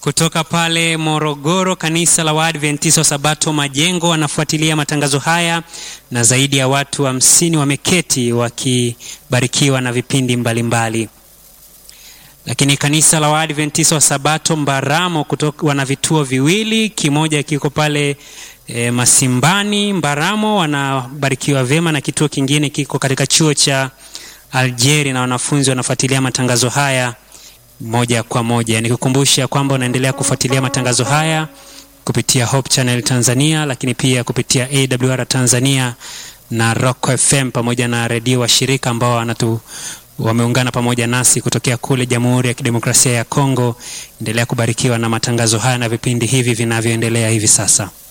Kutoka pale Morogoro, kanisa la Waadventista wa Sabato Majengo wanafuatilia matangazo haya, na zaidi ya watu hamsini wa wameketi wakibarikiwa na vipindi mbalimbali mbali. Lakini kanisa la Waadventista wa Sabato Mbaramo kutoka, wana vituo viwili, kimoja kiko pale e, Masimbani Mbaramo, wanabarikiwa vyema, na kituo kingine kiko katika chuo cha Algeri, na wanafunzi wanafuatilia matangazo haya moja kwa moja. Nikukumbusha kwamba unaendelea kufuatilia matangazo haya kupitia Hope Channel Tanzania, lakini pia kupitia AWR Tanzania na Rock FM pamoja na redio washirika ambao wanatu wameungana pamoja nasi kutokea kule Jamhuri ya Kidemokrasia ya Kongo. Endelea kubarikiwa na matangazo haya na vipindi hivi vinavyoendelea hivi sasa.